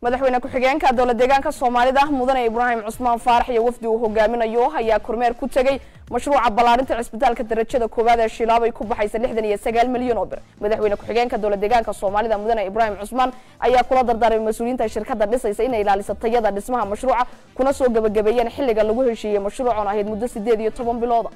madaxweyne ku-xigeenka dowla deegaanka soomaalida mudane ibraahim cusmaan faarax iyo wafdi uu hogaaminayo ayaa kormeer ku tegey mashruuca ballaarinta cisbitaalka darajada koowaad ee shilaabay ku baxaysa lixdan iyo sagaal milyan oo bir madaxweyne ku-xigeenka dowla deegaanka soomaalida mudane ibraahim cusmaan ayaa kula dardaarmay mas-uuliyiinta shirkada dhisaysa inay ilaaliso tayada dhismaha mashruuca kuna soo gebagabeeyeen xilliga lagu heshiiyey mashruucan ahayd muddo sideed iyo toban bilooda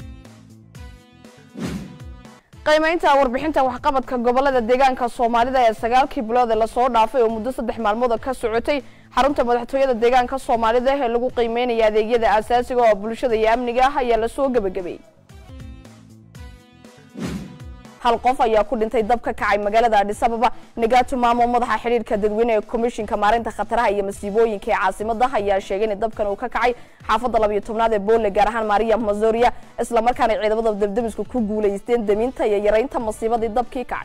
qiimaynta warbixinta waxqabadka gobolada deegaanka soomaalida ee sagaalkii bilood ee lasoo dhaafay oo muddo saddex maalmood ka socotay xarunta madaxtooyada deegaanka soomaalida ee lagu qiimeynaya adeegyada asaasiga oo bulshada iyo amniga ah ayaa lasoo gebagabeeyey hal qof ayaa ku dhintay dab ka kacay magaalada adhis ababa nagaatu maamo madaxa xidhiirka dadweyne ee komishinka maarinta khataraha iyo masiibooyinka ee caasimada ayaa sheegay in dabkan uu ka kacay xaafadda labiyo tobnaad ee boole gaar ahaan maria mazoria islamarkaana ciidamada dabdamisku ku guulaysteen daminta iyo yaraynta masiibadii dabkii kacay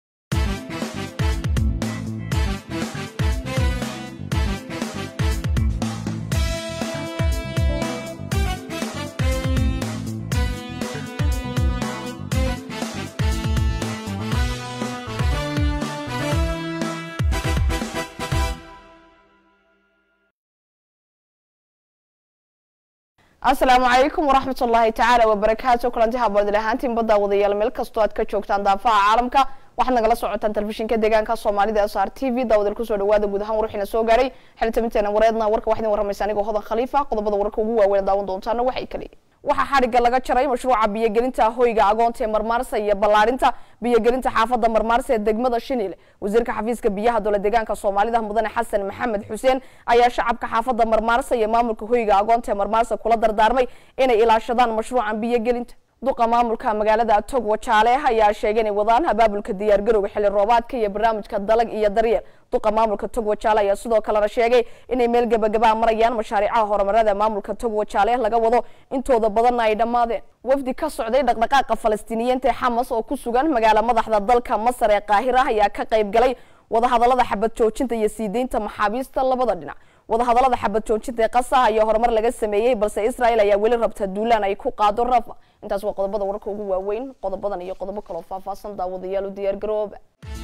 asalaamu calaykum waraxmat ullaahi tacaala wabarakaatu kulanti haboodil ahaantiin badda wadayaal meel kastoo aad ka joogtaan daafaha caalamka waxaad nagala socotaan telefishinka deegaanka soomaalida s r t v daawadal kusoo dhawaada guud ahaan warxiina soo gaaray xilitabinteena wareedna warka waxaa idin warramaysa anigoo hodan khaliifa qodobada wararka ugu waaweyn daawan doontaana waxay kale waxaa xadhigga laga jaray mashruuca biyogelinta hoyga agoonta ee marmaarsa iyo ballaarinta biyogelinta xaafadda marmaarsa ee degmada shinile wasiirka xafiiska biyaha dowla deegaanka soomaalida mudane xasan maxamed xuseen ayaa shacabka xaafadda marmaarsa iyo maamulka hoyga agoonta ee marmaarsa kula dardaarmay inay ilaashadaan mashruucan biyogelinta duqa maamulka magaalada togwa jaale ayaa sheegay inay wadaan abaabulka diyaargarowga xilli roobaadka iyo barnaamijka dalag iyo daryeel duqa maamulka togwa jaale ayaa sidoo kalena sheegay inay meel gebagabaa marayaan mashaariicaha horumarada maamulka togwa jaale laga wado intooda badanna ay dhammaadeen wafdi ka socday dhaqdhaqaaqa falastiiniyiinta ee xamas oo ku sugan magaala madaxda dalka masar ee qaahira ayaa ka qayb galay wadahadalada xabad joojinta iyo sii deynta maxaabiista labada dhinac wadahadalada xabad joojinta ee qasaha iyo horumar laga sameeyey balse israel ayaa weli rabta duulaan ay ku qaado rafa intaas waa qodobada wararka ugu waaweyn qodobadan iyo qodobo kaloo faahfaahsan daawadayaal u diyaar garooba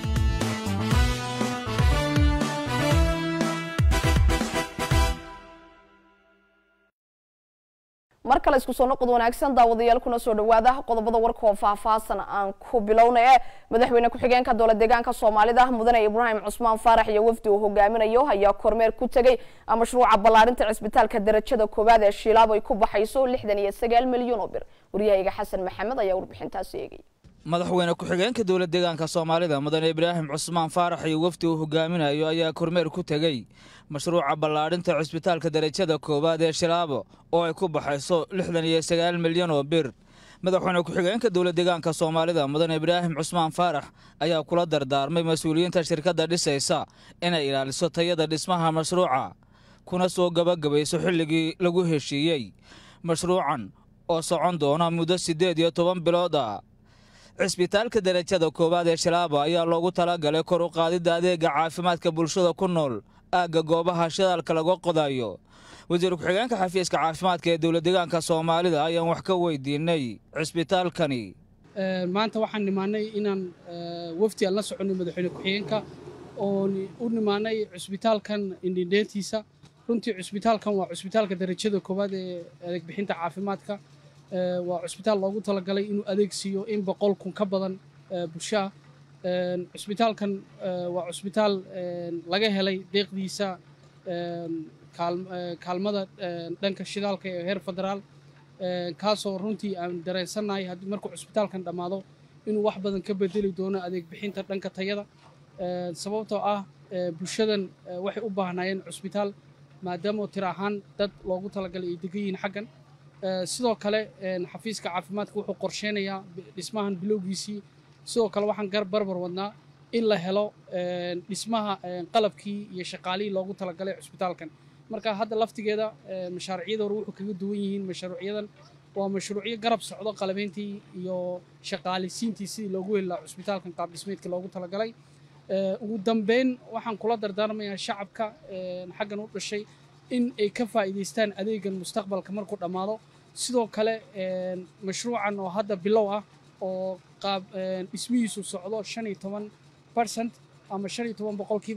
mar kale isku soo noqod wanaagsan daawadayaal kuna soo dhawaada qodobada warka oo faahfaahsan aan ku bilowna ee madaxweyne ku-xigeenka dowla deegaanka soomaalida mudane ibraahim cusmaan faarax iyo wafdi uu hogaaminayo ayaa kormeer ku tegey mashruuca ballaarinta cisbitaalka darajada koowaad ee shilaabo ay ku baxayso lixdan iyo sagaal milyan oo bir waryahayga xasan maxamed ayaa warbixintaasi eegay madaxweyne ku-xigeenka dowla deegaanka soomaalida mudane ibraahim cusmaan faarax iyo wafdi uu hogaaminayo ayaa kormeer ku tegey mashruuca ballaadhinta cisbitaalka darajada koowaad ee shilaabo oo ay ku baxayso lixdan iyo sagaal milyan oo bir madaxweyne ku-xigeenka dowla deegaanka soomaalida mudane ibraahim cusmaan faarax ayaa kula dardaarmay mas-uuliyiinta shirkadda dhisaysa inay ilaaliso tayada dhismaha mashruuca kuna soo gabagabayso xilligii lagu heshiiyey mashruucan oo socon doona muddo siddeed iyo toban bilood ah cisbitaalka darajada koowaad ee shilaabo ayaa loogu talagalay kor u qaadidda adeega caafimaadka bulshada ku nool aagga goobaha shidaalka laga qodayo wasiir ku-xigeenka xafiiska caafimaadka ee dowla deegaanka soomaalida ayaan wax ka weydiinay cisbitaalkani maanta waxaan nimaanay inaan wafdi aan la soconay madaxweyne ku-xigeenka oon u nimaanay cusbitaalkan indhindheentiisa runtii cusbitaalkan waa cusbitaalka darajada koowaad ee adeegbixinta caafimaadka waa cusbitaal loogu talagalay inuu adeeg siiyo in boqol kun ka badan bulshaa cusbitaalkan waa cusbitaal laga helay deeqdiisa kaalmada dhanka shidaalka ee heer federaal kaasoo runtii aan dareensannahay haddii markuu cusbitaalkan dhammaado inuu wax badan ka bedeli doono adeeg bixinta dhanka tayada sababtoo ah bulshadan waxay u baahnaayeen cusbitaal maadaama tir ahaan dad loogu talagalay ay degan yihiin xaggan sidoo kale xafiiska caafimaadka wuxuu qorsheynayaa dhismahan bilowgiisii sidoo kale waxaan gar barbar wadnaa in la helo dhismaha qalabkii iyo shaqaalihii loogu talagalay cusbitaalkan marka hadda laftigeeda mashaariicyada hore wuxuu kaga duwan yihiin mashruucyadan waa mashruucyo garab socdo qalabeyntii iyo shaqaalisiintii sidii loogu heli lahaa cusbitaalkan qaab dhismeedkii loogu talagalay ugu dambeyn waxaan kula dardaarmayaa shacabka xaggan u dhashay in ay ka faa'iidaystaan adeegan mustaqbalka markuu dhammaado sidoo kale mashruucan oo hadda bilow ah oo qaab dhismihiisu socdo shan iyo toban percent ama shan iyo toban boqolkiiba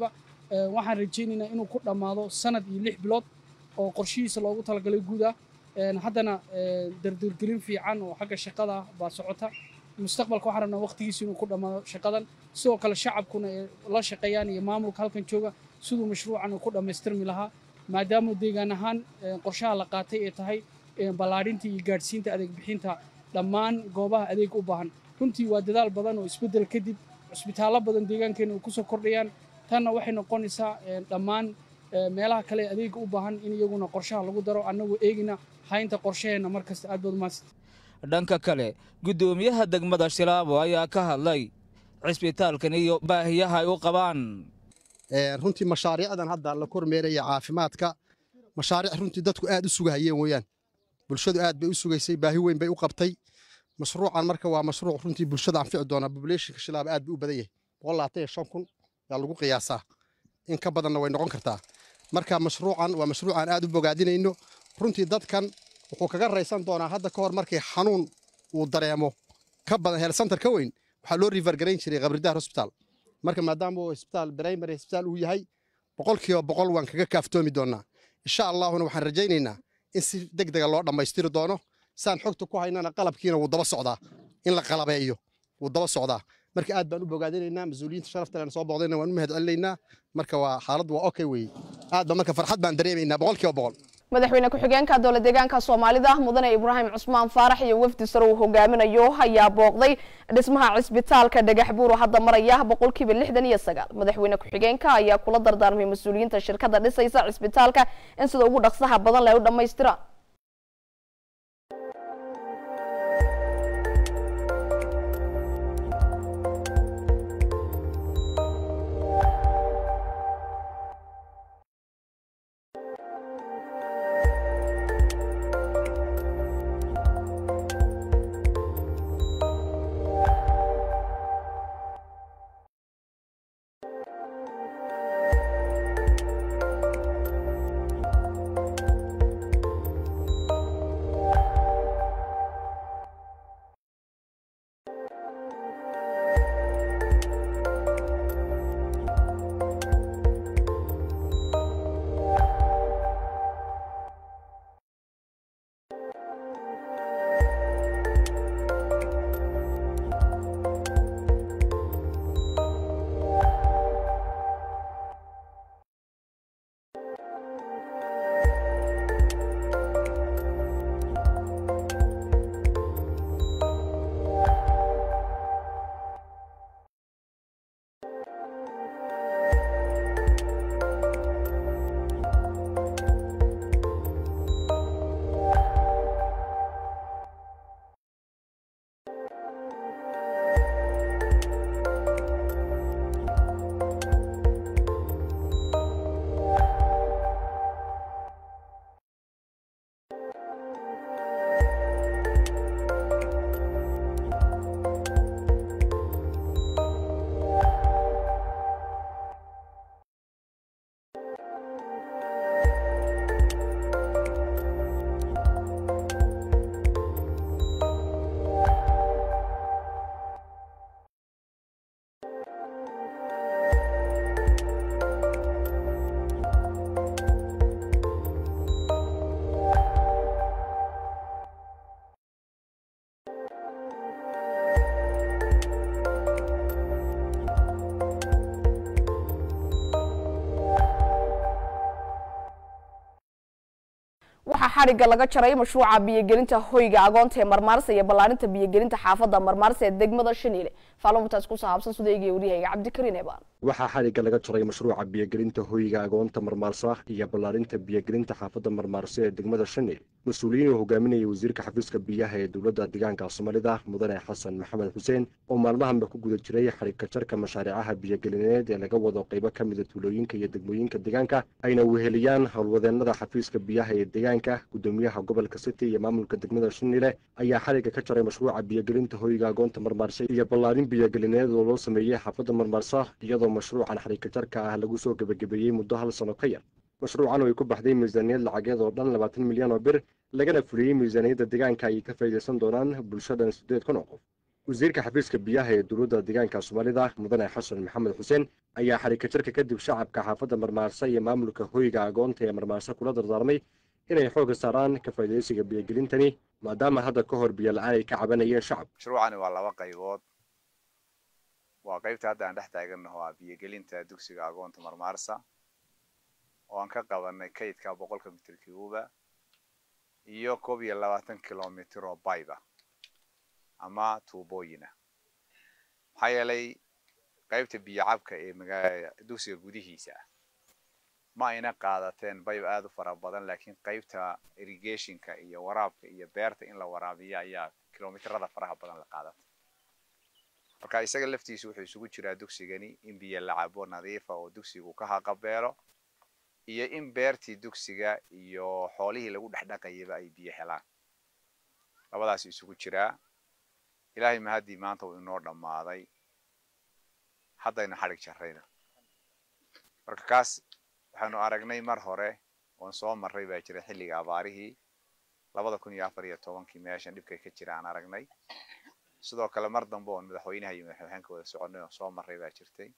waxaan rajaynaynaa inuu ku dhammaado sanad iyo lix bilood oo qorshihiisa loogu talagalay guud ah haddana dardargelin fiican oo xagga shaqada baa socota mustaqbalka waxaan rabnaa waqtigiisa inuu ku dhammaado shaqadan sidoo kale shacabkuna ay la shaqeeyaan iyo maamulka halkan jooga siduu mashruucan uu ku dhammaystirmi lahaa maadaama deegaan ahaan qorshaha la qaatay ay tahay ballaadhinta iyo gaadhsiinta adeeg bixinta dhammaan goobaha adeeg u baahan runtii waa dadaal badan oo isbeddel kadib cusbitaallo badan deegaankeena ay kusoo kordhayaan tanna waxay noqonaysaa dhammaan meelaha kale adeega u baahan in iyaguna qorshaha lagu daro annagoo eegina haynta qorshaheenna markasta aad baad umaadsan dhanka kale guddoomiyaha degmada shilaabo ayaa ka hadlay cisbitaalkan iyo baahiyaha ay u qabaan runtii mashaariicdan hadda la kormeeraya caafimaadka mashaariic runtii dadku aad u sugahayeen weeyaan bulshadu aad bay u sugaysay baahi weyn bay u qabtay mashruucan marka waa mashruuc runtii bulshada anfici doona populationka shilaabo aad buu u badan yahay boqol labaatan iyo shan kun yaa lagu qiyaasaa in ka badanna way noqon kartaa marka mashruucan waa mashruucan aad u bogaadinayno runtii dadkan wuxuu kaga raysan doonaa hadda ka hor markii xanuun uu dareemo ka badan heel santar ka weyn waxaa loo rivergarayn jiray qabridahar hosbitaal marka maadaama uu hosbitaal primary hosbitaal uu yahay boqolkiiba boqol waan kaga kaaftoomi doonaa insha allahuna waxaan rajaynaynaa in si deg dega loo dhammaystiri doono saan xogta ku haynana qalabkiina wuu daba socdaa in la qalabeeyo wuu daba socdaa marka aad baan u bogaadinaynaa mas-uuliyiinta sharafta lena soo booqdayna waan u mahad celinaynaa marka waa xaaladdu waa okay weeye aad ba marka farxad baan dareemaynaa boqolkiiba boqol madaxweyne ku-xigeenka dowlad deegaanka soomaalida mudane ibraahim cusmaan faarax iyo wafdi sare uu hogaaminayo ayaa booqday dhismaha cisbitaalka dhagax buur oo hadda maraya boqolkiiba lixdan iyo sagaal madaxweyne ku-xigeenka ayaa kula dardaarmay mas-uuliyiinta shirkadda dhisaysa cisbitaalka in sida ugu dhaqsaha badan leh u dhammaystiraan waxaa xadhigga laga jaray mashruuca biyogelinta hoyga agoonta ee marmaarsa iyo ballaarinta biyogelinta xaafadda marmaarsa ee degmada shaniile faalumuntaas ku saabsan sudaygiiyo waryahayga cabdikariin eebaan waxaa xadhigga laga jaray mashruuca biyogelinta hoyga agoonta marmaarsa iyo ballaarinta biyogelinta xaafadda marmaarsa ee degmada shaniile mas-uuliyiin uu hogaaminayay wasiirka xafiiska biyaha ee dowladda deegaanka soomaalida mudane xasan maxamed xuseen oo maalmahanba ku guda jiray xadhigka jarka mashaariicaha biyogelineed ee laga wado qaybo ka mida tuulooyinka iyo degmooyinka deegaanka ayna weheliyaan howlwadeenada xafiiska biyaha ee deegaanka gudoomiyaha gobolka city iyo maamulka degmada shanile ayaa xadhigga ka jaray mashruuca biyogelinta hoyga agoonta marmaarsa iyo ballaarin biyogelineed oo loo sameeyey xaafadda marmaarsa iyadoo mashruucan xadhigka jarka ah lagu soo gebagabeeyey muddo hal sano ka yar mashruucan oo ay ku baxday miisaaniyad lacageed oo dhan labaatan milyan oo bir lagana fuliyey miisaaniyadda deegaanka ay ka faa'iidaysan doonaan bulshadan siddeed kun oo qof wasiirka xafiiska biyaha ee dowladda deegaanka soomaalida mudane xasan maxamed xuseen ayaa xarika jirka kadib shacabka xaafadda marmaarsa iyo maamulka hoyga agoonta ee marmaarsa kula dardaarmay inay xoogga saaraan ka faa'iidaysiga biyogelintani maadaama hadda ka hor biyo la-aan ay ka cabanayeen shacab mashruucani waa laba qaybood waa qaybta hadda aan dhex taagannaho ah biyogelinta dugsiga agoonta marmaarsa oo aan ka qabanay kaydka boqolka mitir kiuba iyo koob iyo labaatan kilomitir oo bayba ama tuubooyina maxaa yeelay qaybta biyo cabka ee magaa dugsiga gudihiisa ah ma ayna qaadateen bayb aada u fara badan laakiin qaybta irrigationka iyo waraabka iyo beerta in la waraabiyo ayaa kilomitirada faraha badan la qaadatay marka isaga laftiisu wuxuu isugu jiraa dugsigani in biyo la cabo nadiifa oo dugsigu ka haqabeelo iyo in beertii dugsiga iyo xoolihii lagu dhexdhaqayaba ay biyo helaan labadaas isugu jiraa ilaahay mahaddii maanta uu inoo dhammaaday haddaynu xadhig jarrayna marka kaas waxaanu aragnay mar hore oon soo marray baa jira xilliga abaarihii labada kun iyo afar iyo tobankii meeshan dhibkay ka jira aan aragnay sidoo kale mar dambe oon madaxweynaha iyo madaxweynaanka wada soconay oon soo marray baa jirtay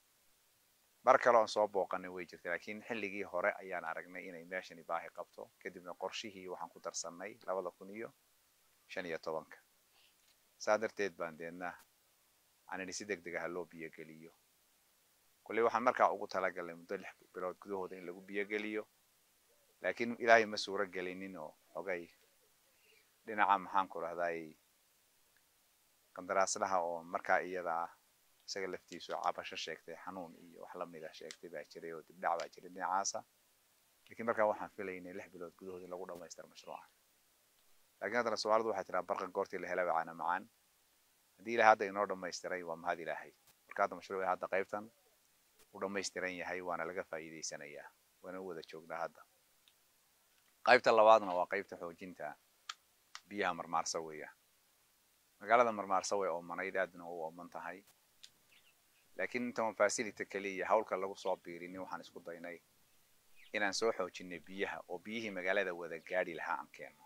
mar kale oon soo booqanay way jirtay laakiin xilligii hore ayaan aragnay inay meeshani baahi qabto kadibna qorshihii waxaan ku darsannay labada kun iyo shan iyo tobanka saa darteed baan deedna aanini si deg deg ah loo biyogeliyo kolley waxaan markaa ugu talagalnay muddo lix bilood gudahooda in lagu biyogeliyo laakiin ilaahay ma suuro gelinin oo xogay dhinaca maxaan ku rahdaay qandaraaslaha oo markaa iyada ah isaga laftiisu cabasho sheegtay xanuun iyo wax lamid ah sheegtay baa jiray oo dibdhac baa jiray dhinacaasa lakiin markaa waxaan filaynay lix bilood gudahood in lagu dhamaystiro mashruuca lakiin haddana soomaalidu waxay tiraa barqa goortii la hela bacaana macaan haddii ilahay hadda inoo dhamaystiray waa mahad ilaahay marka hadda mashruuci hadda qaybtan u dhamaystiran yahay waana laga faa'iidaysanayaa waana u wada joognaa hadda qaybta labaadna waa qaybta xoojinta biyaha marmaarsa weeya magaalada marmaarsa way oomanayd aadna u ooman tahay laakiin intaan facility kaliya hawlka lagu soo biirinin waxaan isku daynay inaan soo xoojinay biyaha oo biyihii magaalada wada gaadhi lahaa aan keenno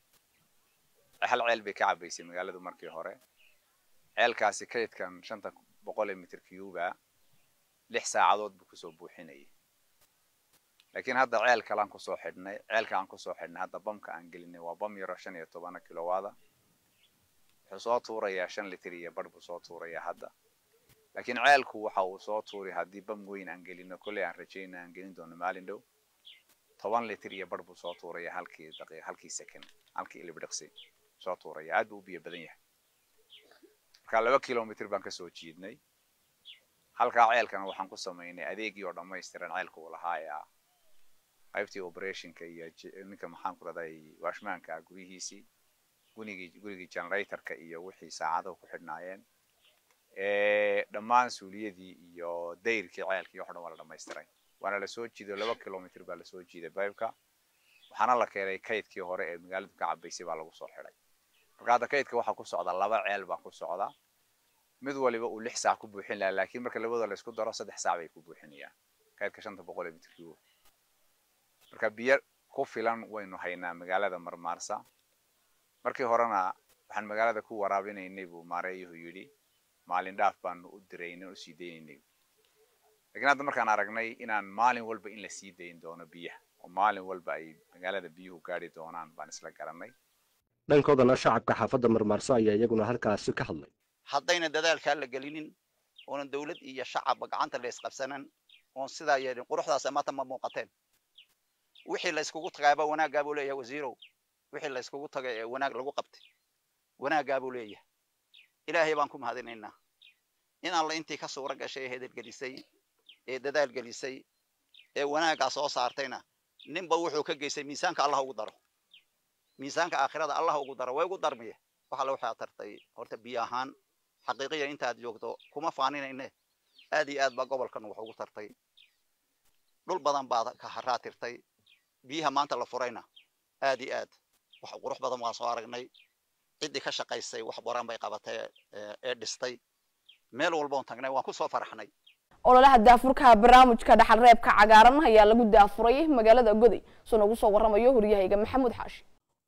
hal ceel bay ka cabaysay magaaladu markii hore ceelkaasi kaydkan shanta boqol ee mitir cuba lix saacadood buu kusoo buuxinayay laakiin hadda ceel kalaan kusoo xidhnay ceelka aan kusoo xidhnay hadda bamka aan gelinay waa bam yaro shan iyo tobana kilowaada wuxuu soo tuurayaa shan litir iyo bar buu soo tuurayaa hadda laakiin ceelku waxa uu soo tuuri haddii bam weyn aan gelino kolley aan rajayna aan gelin doono maalin dhow toban litir iyo bar buu soo tuurayaa halkii daqiiq halkii second halkii ilibdhiqsi soo tuuraya aad buu u biyo badan yahay marka laba kilomitr baan kasoo jiidnay halkaa ceelkana waxaan ku samaynay adeegii oo dhammaystiran ceelka uu lahaa ee ah qaybtii operationka iyo ninka maxaan ku raday washmaanka ah guryihiisii gunigii gurigii generatorka iyo wixii saacadahu ku xidhnaayeen dhammaan suuliyadii iyo dayrkii ceelkii wax dhan waa la dhamaystiray waana lasoo jiiday laba kilomitr baa lasoo jiiday bibeka waxaana la keenay kaydkii hore ee magaaladu ka cabaysay baa lagu soo xidhay marka hadda kaydka waxaa ku socda laba ceel baa ku socda mid waliba uu lix saac ku buuxin lahaa laakiin marka labada la isku daro saddex saac bay ku buuxinayaan kaydka shanta boqol ee mitrkiiba marka biyo ku filan waynu haynaa magaalada marmaarsa markii horena waxaan magaalada ku waraabinaynay buu maareeyuhu yidhi maalin dhaaf baanu u diraynay u sii daynaynay lakiin hadda markaan aragnay inaan maalin walba in la sii dayn doono biyaha oo maalin walba ay magaalada biyuhu gaadhi doonaan baan isla garanay dhankoodana shacabka xaafadda marmaarso ayaa iyaguna halkaasi ka hadlay haddayna dadaalkaa la gelinin oonan dawlad iyo shacabba gacanta la isqabsanan oon sidaa yeelin quruxdaas maanta ma muuqateen wixii la iskugu tagaaba wanaaggaa buu leeyahay wasiirow wixii la iskugu tagay ee wanaag lagu qabtay wanaaggaa buu leeyahay ilaahay baan ku mahadinaynaa in alla intii ka suura gashay ee hedalgelisay ee dadaal gelisay ee wanaaggaa soo saartayna ninba wuxuu ka geystay miisaanka allah ugu daro miisaanka aakhirada allah ugu daro way ugu darmiye waxa la waxaa tartay horta biyo ahaan xaqiiqiya intaad joogto kuma faaninayne aad iyo aad baa gobolkan wax ugu tartay dhul badan baad ka haraatirtay biyaha maanta la furayna aad iyo aad wax qurux badan waan soo aragnay ciddii ka shaqaysay wax baran bay qabatay ee dhistay meel walboon tagnay waan ku soo faraxnay ololaha daafurka barnaamijka dhaxal reebka cagaaran ayaa lagu daafuray magaalada goday soo nagu soo waramayo horyahayga maxamuud xaashi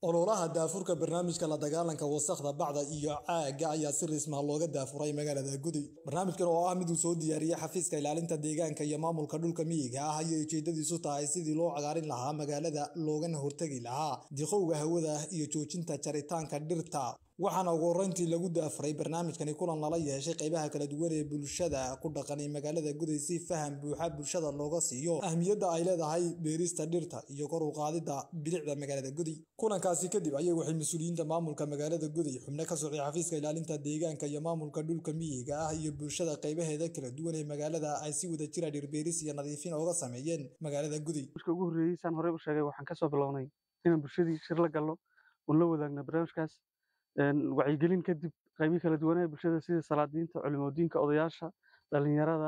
ololaha daafurka barnaamijka la dagaalanka wasakhda bacda iyo caaga ayaa si rismaha looga daafuray magaalada guday barnaamijkan oo ah mid uu soo diyaariyey xafiiska ilaalinta deegaanka iyo maamulka dhulka miyiga ah ayay ujeedadiisu tahay sidii loo cagaarin lahaa magaalada loogana hortegi lahaa diqowga hawada iyo joojinta jaritaanka dhirta waxaana ugu horreyntii lagu daafuray barnaamijkani kulan lala yeeshay qaybaha kala duwan ee bulshada ku dhaqan ee magaalada guday si faham buuxa bulshada looga siiyo ahmiyadda ay leedahay beerista dhirta iyo kor u qaadidda bilicda magaalada guday kulankaasi kadib ayay waxay mas-uuliyiinta maamulka magaalada guday xubno ka socday xafiiska ilaalinta deegaanka iyo maamulka dhulka miyiga ah iyo bulshada qaybaheeda kala duwan ee magaalada ay si wada jira dhirbeeris iyo nadiifin ooga sameeyeen magaalada guday marka ugu horreeyey saan horey u sheegay waxaan kasoo bilownay inaan bulshadii shir la galno oon la wadaagna barnaamijkaas wacyigelin kadib qaybihi kala duwanaa bulshada sida salaadiinta culimadiinka odayaasha dhalinyarada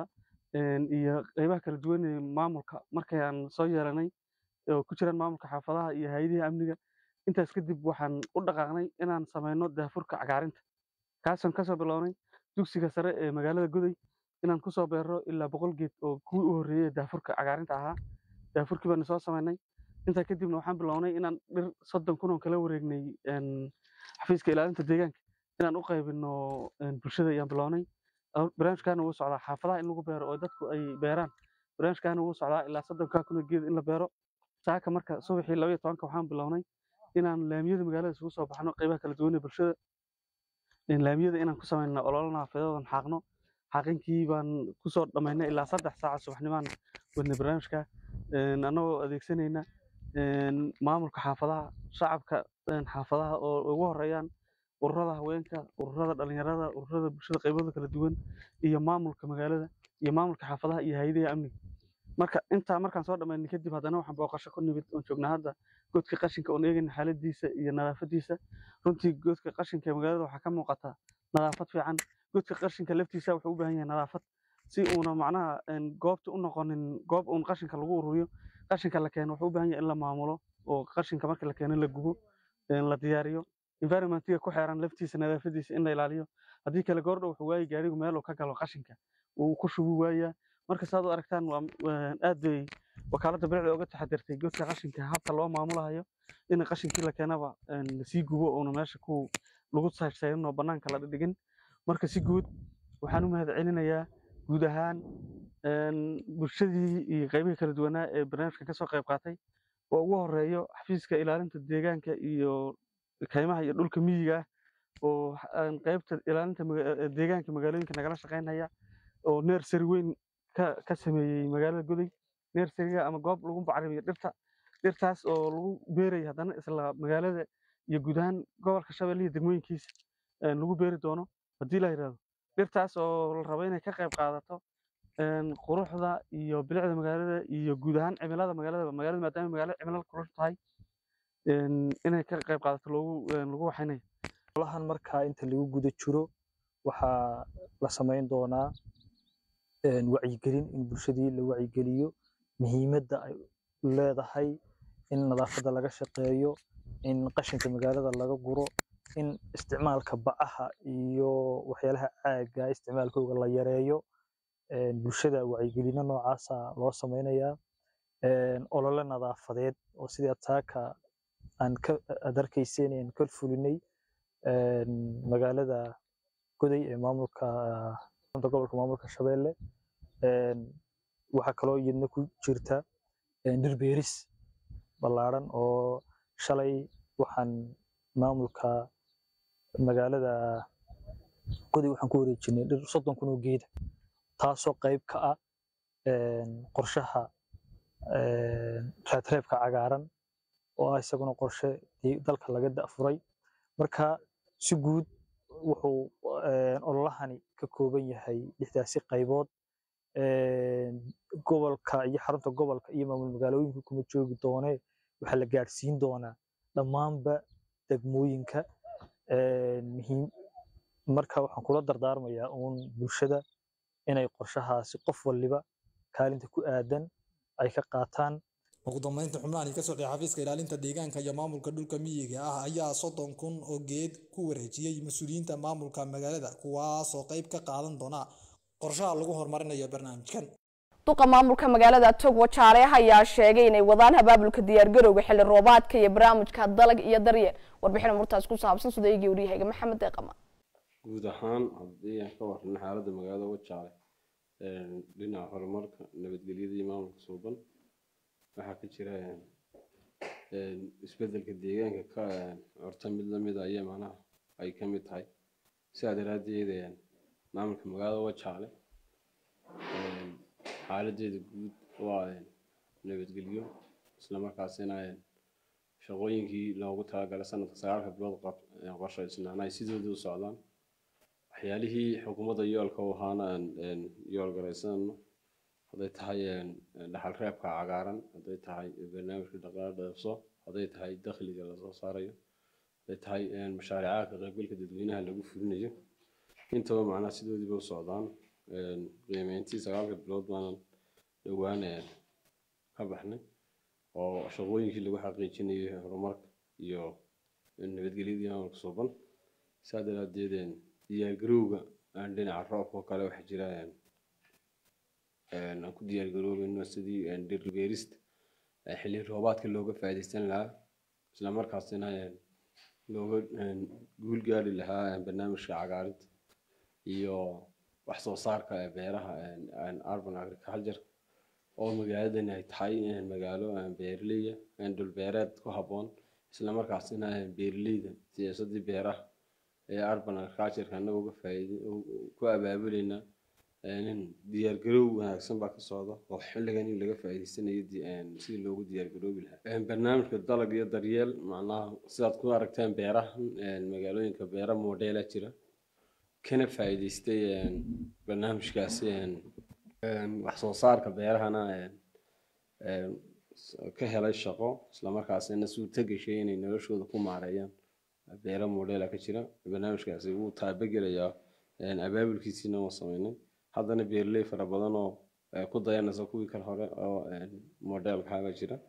iyo qaybaha kala duwan ee maamulka markay aan soo yeelanay oo ku jiraan maamulka xaafadaha iyo hay-adihi amniga intaas kadib waxaan u dhaqaaqnay inaan sameyno daafurka cagaarinta kaasaan kasoo bilownay dugsiga sare ee magaalada guday inaan kusoo beero ilaa boqol geed oo kuwii u horreeyey daafurka cagaarinta ahaa daafurkii baana soo sameynay intaa kadibna waxaan bilownay inaan dhir soddon kun oo kala wareegnay xafiiska ilaalinta deegaanka inaan u qaybino bulshada ayaan bilownay barnaamijkaana wuu socdaa xaafadaha in lagu beero oo dadku ay beeraan barnaamijkaana wuu socdaa ilaa soddonkaa kun oo geed in la beero saaka marka subaxii laba iyo tobanka waxaan bilownay inaan laamiyada magaalada isugu soo baxno qaybaha kala duwan ee bulshada laamiyada inaan ku sameyno ololo naafadeedan xaaqno xaqinkii baan kusoo dhammaynay ilaa saddex saaca subaxnimaan wadnay barnaamijka annagoo adeegsanayna maamulka xaafadaha shacabka xaafadaha oo ugu horeeyaan ururada haweenka ururada dhalinyarada ururada bulshada qaybooda kala duwan iyo maamulka magaalada iyo maamulka xaafadaha iyo hay-adaha amniga marka intaa markaan soo dhammaynay kadib haddana waxaan booqasho ku nimid oon joognaa hadda godka qashinka oon eegayna xaaladiisa iyo nadaafadiisa runtii godka qashinka ee magaalada waxaa ka muuqata nadaafad fiican godka qashinka laftiisa wuxuu u baahan yahay nadaafad si uuna macnaha goobta u noqonin goob uun qashinka lagu ururiyo qashinka la keeno wuxuu u baahan yahay in la maamulo oo qashinka marka la keeno la gubo la diyaariyo environmentiga ku xeeran laftiisa nadaafadiisa in la ilaaliyo haddii kale goordhow wuxuu waayi gaarigu meel uu ka galo qashinka uu ku shubi waayaa marka saad u aragtaan waa aad bay wakaaladda bilicda uga taxadirtay godka qashinka habka loo maamulahayo in qashinkii la keenaba lasii gubo uuna meesha ku lagu sayrsayn oo banaanka la dhigin marka si guud waxaan u mahad celinayaa guud ahaan bulshadii iyo qaybihii kala duwanaa ee barnaamijkan kasoo qayb qaatay oo ugu horeeyo xafiiska ilaalinta deegaanka iyo kaymaha iyo dhulka miyiga ah oo qaybta ilaalinta deegaanka magaalooyinka nagala shaqaynaya oo neersari weyn ka sameeyey magaalada guday neersariga ama goob lagu bacrimiyo dhirta dhirtaas oo lagu beerayo haddana isla magaalada iyo guud ahaan gobolka shabeelle iyo degmooyinkiisa lagu beeri doono haddii la yidhahdo dhirtaas oo la rabo inay ka qayb qaadato quruxda iyo bilicda magaalada iyo guud ahaan cimilada magaalada magaalada maadaama magaalada cimilada kulul tahay inay ka qayb qaadato loogu lagu waxaynayo olahan markaa inta lagu guda jiro waxaa la samayn doonaa wacyigelin in bulshadii la wacyigeliyo muhiimadda ay leedahay in nadaafadda laga shaqeeyo in qashinka magaalada laga guro in isticmaalka bacaha iyo waxyaalaha caaga isticmaalkooga la yareeyo bulshada wacyigelino noocaasa loo samaynayaa olole nadaafadeed oo sidii ataaka aan aad arkayseen aan ka fulinay magaalada goday ee maamulka gobolka maamulka shabeelle waxaa kaloo iyadna ku jirta dhir beeris ballaaran oo shalay waxaan maamulka magaalada goday waxaan ku wareejinay dhir soddon kun oo geeda taasoo qayb ka ah qorshaha reebreebka cagaaran oo ah isaguna qorshe dalka laga da'furay marka si guud wuxuu ololahani ka kooban yahay lixdaasi qaybood gobolka iyo xarunta gobolka iyo maamul magaalooyinka kuma joogi doonee waxaa la gaadhsiin doonaa dhammaanba degmooyinka muhiim marka waxaan kula dardaarmayaa uun bulshada inay qorshahaasi qof waliba kaalinta ku aadan ay ka qaataan ugu dambeynta xubnahan ka socday xafiiska ilaalinta deegaanka iyo maamulka dhulka miyiga ah ayaa soddon kun oo geed ku wareejiyey mas-uuliyiinta maamulka magaalada kuwaasoo qayb ka qaadan doona qorshaha lagu horumarinayo barnaamijkan duqa maamulka magaalada togwa jaale ayaa sheegay inay wadaan abaabulka diyaargarowga xilli roobaadka iyo barnaamijka dalag iyo daryeel warbixin murtaas ku saabsan sida eegii waryahayga maxamed deeqama guud ahaan haddii aan ka warrano xaaladda magaalada wajaale dhinaca horumarka nabadgelyada iyo maamulka suuban waxaa ka jira isbedelka deegaanka ka horta mid lamid a ayaa macnaha ay ka mid tahay sidaa daraaddeed maamulka magaalada wajaale xaaladeeda guud waa nabadgelyo islamarkaasina shaqooyinkii loogu talagalay sanadka sagaalka bilood qorshaysnaan ay sidoodii u socdaan waxyaalihii xukuumadda yoolka u ahaana aan yool garaysanayno hadday tahay dhaxal reebka cagaaran hadday tahay barnaamijka dhaqaale dheefso hadday tahay dakhliga lasoo saarayo hadday tahay mashaariicaha ka qaybgalka dadweynaha lagu fulinayo intaba macnaha sidoodiiba u socdaan qiimeyntii sagaalka bilood baanan dhowaan ka baxnay oo shaqooyinkii lagu xaqiijinayay horumarka iyo nabadgelyadii maamulka suuban saa daraadeed diyaargarowga aan dhinaca roobka oo kale waxaa jira aan ku diyaargaroobayno sidii dhir beerista xilli roobaadka looga faa'iidaysan lahaa isla markaasina looga guul gaari lahaa barnaamijka cagaarinta iyo wax soo saarka beeraha urban agriculture oo magaaladani ay tahay magaalo beeraleya dhul beereed ku habboon isla markaasina beeraleyda siyaasadii beeraha ee urban agriculture annaga uga faa'iid ku abaabulayna diyaargarow wanaagsan baa ka socda oo xilligan laga faa'iidaysanayo sidii loogu diyaargaroobi lahaa barnaamijka dalag iyo daryeel macnaha sidaad ku aragteen beeraha magaalooyinka beera moodheela jira kana faa'iidaystay barnaamijkaasi wax soo saarka beerahana ka helay shaqo islamarkaasina suurta gashay inay noloshooda ku maareeyaan beera moodheela ka jira barnaamijkaasi wuu taabagelayaa abaabulkiisiina waa sameynay haddana beeraley fara badan oo ku dayanaysa kuwii kale hore oo modelkaaba jira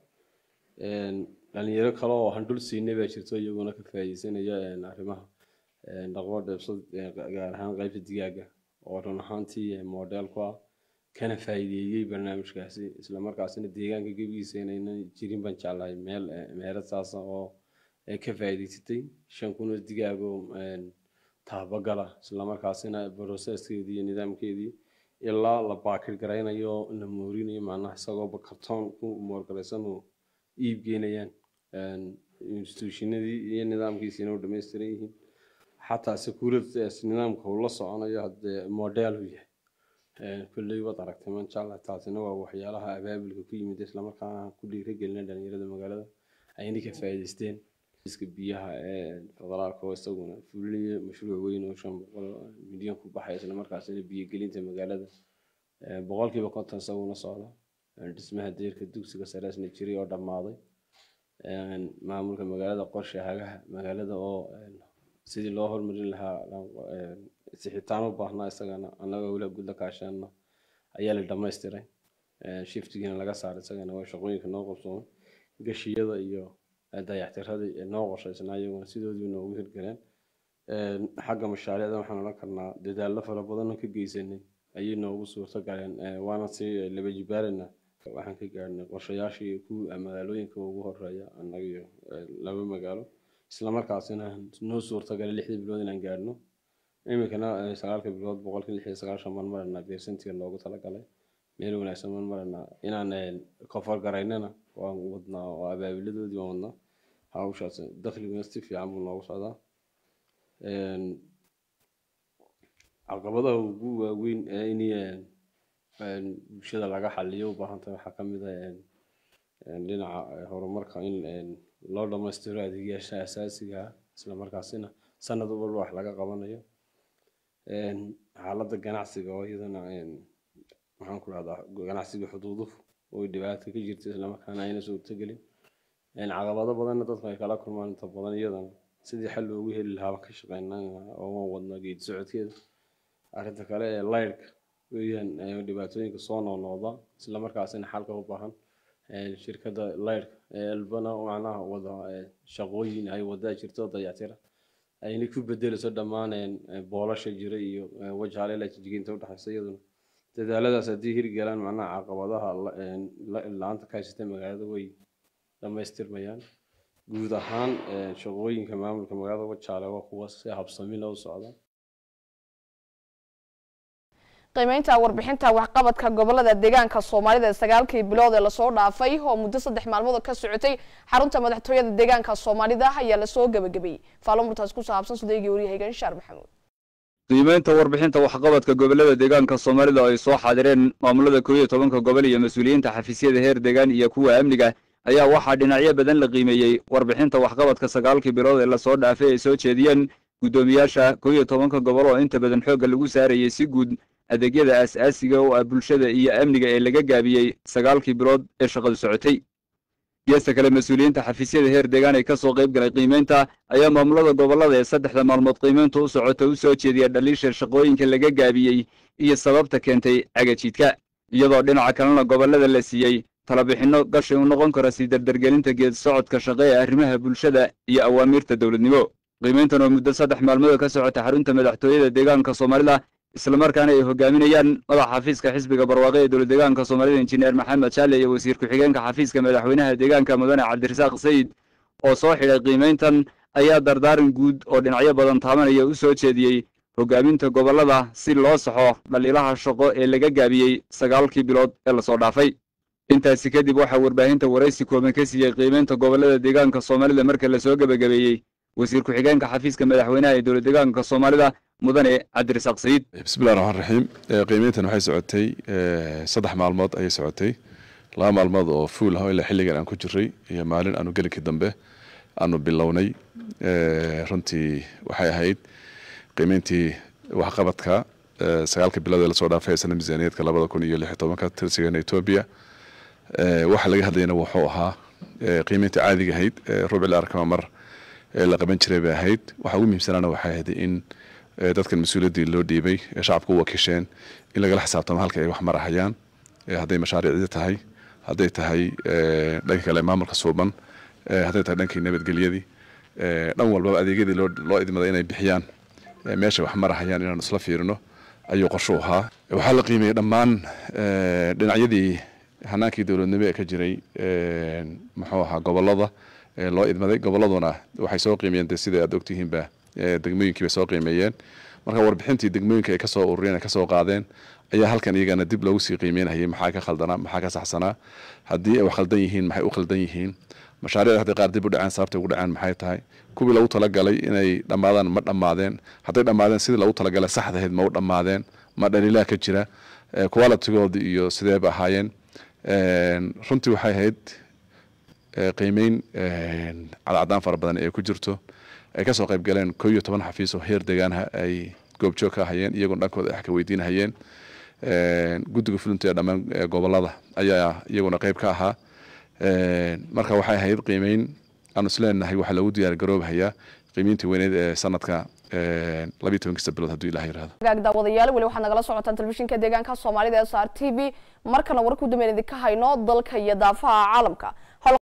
dhalinyaro kale oo handhul siinay baa jirto iyaguna ka faa'iideysanaya arrimaha dhaqmo dheebsad gaar ahaan qaybta digaaga oo run ahaantii model ku ah kana faa'iideeyey barnaamijkaasi isla markaasina deegaanka gebigiisa inaynan jirin baan jeclahay meel meelad saasa oo ka faa'iideysatay shan kun oo digaag oo taabagala isla markaasina processkeedii iyo nidaamkeedii ilaa la baakir garaynayo la moorinayo macnaha isagoo kartoon ku moorgaraysan oo iib geynayaan institutionadii iyo nidaamkiisiina u dhammaystiran yihiin xataa security nidaamka uu la soconayo haddee model uu yahay kulley waad aragtay man jeclahay taasina waa waxyaalaha abaabulka ku yimid islamarkaana ku dhiiragelina dhalinyarada magaalada ayna ka faa'iidaysteen iska biyaha ee federaalka oo isaguna fulinaya mashruuc weyn oo shan boqol milyan ku baxay isla markaasina biyogelinta magaalada boqolkiiba konton isaguna socda dhismaha deerka dugsiga sareesna jiray oo dhammaaday maamulka magaalada qorshe hagaha magaalada oo sidii loo hormarin lahaa sixitaan u baahnaa isagana annaga wila gudla kaashaana ayaa la dhammaystiray shiftigiina laga saaray isagana waa shaqooyinka noo qabsoomay gashiyada iyo dayactiradii noo qorshaysnaa iyaguna sidoodii noogu hirgaleen xagga mashaariicda waxaan odhan karnaa dadaallo fara badan ka geysanay ayay noogu suurto galeen waana si laba jibaarina waxaan ka gaarnay qorshayaashii ku magaalooyinka ugu horeeya annaga iyo laba magaalo isla markaasina noo suurtagalay lixdii bilood inaan gaarno iminkana sagaalka bilood boqolkii lix iyo sagaashan baan maranaa beersantiga loogu talagalay meel wanaagsan baan maranaa inaan kofar garaynana waan wadnaa oo abaabiladoodii waan wadnaa hawshaas dakhliguna si fiican buu noogu socdaa caqabadaha ugu waaweyn ee in bulshada laga xaliyo u baahan tahay waxaa ka mid ah dhinaca horumarka in loo dhammaystiro adeegyaasha asaasiga ah isla markaasina sanad walba wax laga qabanayo xaaladda ganacsiga oo iyadana maxaan ku rahdaa ganacsiga xuduuduhu oo dhibaato ka jirta islamarkaana ayna suurtagelin caqabado badanna dadku ay kala kulmaan inta badan iyadana sidii xal loogu heli lahaa ka shaqeynaa oo waan wadnaa geedi socodkeeda arrinta kale ee laydhka weeyaan dhibaatooyinka soo noqnoqda isla markaasina xalka u baahan shirkadda laydhka ee albana macnaha wada shaqooyin ay wadaa jirto dayactira ayna ku bedelayso dhammaan boolasha jira iyo wajaale la jijiginta udhexaysa iyaduna dadaaladaas haddii hirgalaan macnaha caqabadaha la- een, la- la-aanta ka haysata magaalada way dhammaystirmayaan guud ahaan een, shaqooyinka maamulka magaalada wajaale waa kuwa si habsami loo socda qiimeynta warbixinta waxqabadka gobolada deegaanka soomaalida ee sagaalkii bilood ee lasoo dhaafay oo muddo saddex maalmood ka socotay xarunta madaxtooyada deegaanka soomaalida ayaa lasoo gabagabeeyey faalo murtaas ku saabsan sudeygii waryahayga inshaar maxamuud qiimeynta warbixinta waxqabadka gobolada deegaanka soomaalida oo ay soo xaadireen maamulada koob iyo tobanka gobol iyo mas-uuliyiinta xafiisyada heer deegaan iyo kuwa amniga ayaa waxaa dhinacyo badan la qiimeeyey warbixinta waxqabadka sagaalkii bilood ee lasoo dhaafay ay soo jeediyeen guddoomiyaasha koob iyo tobanka gobol oo inta badan xoogga lagu saarayay si guud adeegyada aas-aasiga oo ah bulshada iyo amniga ee laga gaabiyey sagaalkii bilood ee shaqadu socotay geesta kale mas-uuliyiinta xafiisyada heer deegaan ee ka soo qayb galay qiimeynta ayaa maamulada gobolada ee saddexda maalmood qiimeyntu u socota u soo jeediya dhaliisha shaqooyinka laga gaabiyey iyo sababta keentay cagajiidka iyadoo dhinaca kalena gobolada la siiyey talabixinno gashi u noqon kara sii dardargelinta geed socodka shaqo ee arrimaha bulshada iyo awaamiirta dowladnimo qiimeyntan oo muddo saddex maalmood ka socota xarunta madaxtooyada deegaanka soomaalida islamarkaana ay hogaaminayaan madaxa xafiiska xisbiga barwaaqe ee dowlad deegaanka soomaalida injineer maxamed jaale iyo wasiir ku-xigeenka xafiiska madaxweynaha deegaanka mudane cabdirasaaq sayid oo soo xidhay qiimeyntan ayaa dardaaran guud oo dhinacyo badan taabanaya u soo jeediyey hogaaminta gobolada si loo saxo dhaliilaha shaqo ee laga gaabiyey sagaalkii bilood ee lasoo dhaafay intaasi kadib waxaa warbaahinta waraysi kooban ka siiyey qiimeynta gobolada deegaanka soomaalida marka lasoo gebagabeeyey wasiir ku-xigeenka xafiiska madaxweynaha ee dowlad deegaanka soomaalida mudane cabdirasaaq sayid bismillahi raxmaan raxiim Eh, qiimeyntan waxay socotay eh, saddex maalmood ayay socotay laba maalmood oo fuul ah oo ilaa xilligan aan ku jiray iyo maalin aanu gelinkii dambe aanu bilownay Eh, runtii waxay ahayd qiimeyntii waxqabadka eh, sagaalka bilood ee lasoo dhaafay sana miisaaniyadka labada kun iyo lix iyo tobanka tirsigeena etoobiya Eh, waxa laga hadlayana wuxuu ahaa eh, qiimeyntii caadiga ahayd eh, rubci la arkama mar ee la qaban jiray bay ahayd waxa ugu muhiimsanaana waxay ahayd in eh, dadkan mas-uuliyaddii loo dhiibay ee shacabka u wakiisheen in lagala xisaabtamo halka ay wax marahayaan eh, hadday mashaariicdii tahay hadday tahay eh, dhanka kale maamulka suuban eh, hadday tahay dhankii nabadgelyadii eh, dhan walbaba adeegyadii loo loo idmaday inay bixiyaan eh, meesha wax marahayaan inaanu isla fiirino ayuu qorshu ahaa waxaa la qiimeeyey dhammaan eh, dhinacyadii hanaankii dowladnimo ee ka jiray eh, muxuu ahaa gobolada ee loo idmaday goboladuna waxay soo qiimeeyeen de sida aad ogtihiinba eh, degmooyinkii bay soo qiimeeyeen marka warbixintii degmooyinka ay kasoo ururiyeen ay kasoo qaadeen ayaa halkan iyagana dib loogu sii qiimeynayay maxaa ka khaldanaa maxaa ka saxsanaa haddii ay wax khaldan yihiin maxay u khaldan yihiin mashaariicda hadday qaar dib u dhaceen sababtay ugu dhaceen maxay tahay kuwii lagu talagalay inay dhammaadaan ma dhammaadeen hadday dhammaadeen sidii lagu talagalay saxdahayd ma u dhammaadeen ma dhaliilaa ka jira eh, qualitygoodii iyo sideeba ahaayeen Een, runtii waxay ahayd eh, qiimeyn een, cadcadaan fara badan ee ku jirto ay kasoo qayb galeen koo iyo toban xafiis oo heer deegaanha ay goobjoog ka hayeen iyagoona dhankooda wax ka weydiinahayeen Een, guddiga fulinta ee dhammaan eh, gobolada ayaa iyaguna qayb ka ahaa Een, marka waxay ahayd qiimeyn aanu isleenahay waxaa lagu diyaar garoobahayaa qiimeyntii weyneed ee sanadka een, labiyo tobankista bilood hadduu ilaah yiraahdo gaag daawadayaal weli waxaad nagala socotaan telefishinka deegaanka soomaalida s r t v markana war ku dambeyn idinka hayno dalka iyo daafaha caalamka